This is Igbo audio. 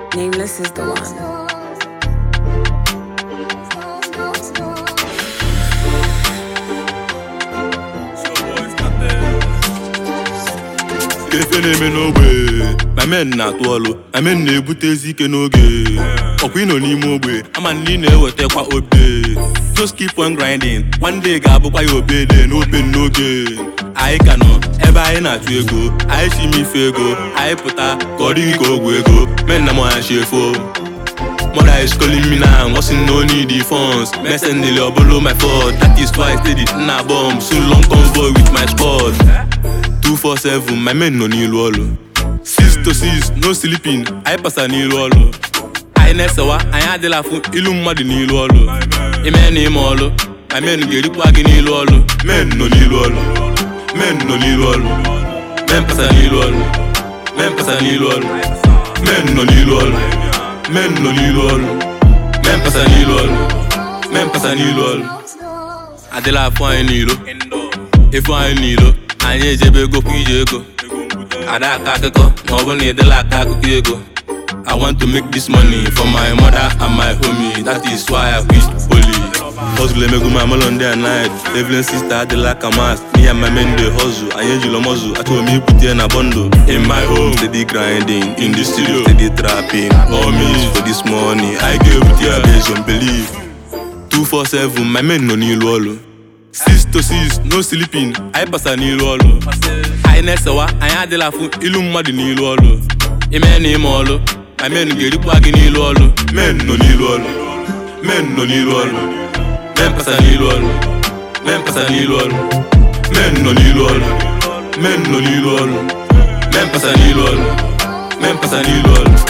Nameless is the one. Ife na-eme n'ogbe ma men na-atụ ọlụ ma men na-ebute ezi ike n'oge ọkwa ịnọ n'ime ogbe ama na ị na-ewetakwa obe just keep on grinding one day ga-abụkwa ya obede n'open n'oge anyị ka nọ ebe anyị na-achụ ego anyị chi ime ife ego anyị pụta ka ọ dịghị ka ogwu ego men na mọya chi efo Mother is calling me now, what's in no need the funds Messing nearly or below my fault That is why I steady in a bomb Soon long convoy with my squad 247, my men no n'ilu ọlụ 6 to 6, no sleeping, anyị pasa n'ilu ọlụ anyị na-esewa, anyị adịla afụ ilu mmadụ n'ilu ọlụ ime na ime ọlụ my men ga-erikwa gị n'ilu ọlụ men nọ n'ilu ọlụ men nọ n'ilu ọlụ men pasa n'ilu ọlụ men pasa n'ilu ọlụ men nọ n'ilu ọlụ men nọ n'ilu ọlụ men pasa n'ilu ọlụ men pasa n'ilu ọlụ adịla afụ anyị n'ilo efu anyị n'ilo anyị ejebe ego kwa ije ego ada aka akụkọ ma ọ bụ na ịdịla aka akụkọ ego I want to make this money for my mother and my homie That is why I wish holy Hustle emego my melon day and night Evelyn sister adịla ka mas Me and my men dey hustle Anyị ejilo mọzụ achọrọ m ibute na bundle In my home steady grinding In the studio steady trapping Homies for this money I ga-ebute ya based on belief 247 my men nọ n'ilu ọlụ 6 to 6 no sleeping anyị pasa n'ilu ọlụ anyị na-esewa anyị adịla afụ ilu mmadụ n'ilu ọlụ ime na ime ọlụ ma men ga-erikwa gị n'ilu ọlụ men nọ n'ilu ọlụ men nọ n'ilu ọlụ men pasa n'ilu ọlụ men pasa n'ilu ọlụ men nọ n'ilu ọlụ men nọ n'ilu ọlụ men pasa n'ilu ọlụ men pasa n'ilu ọlụ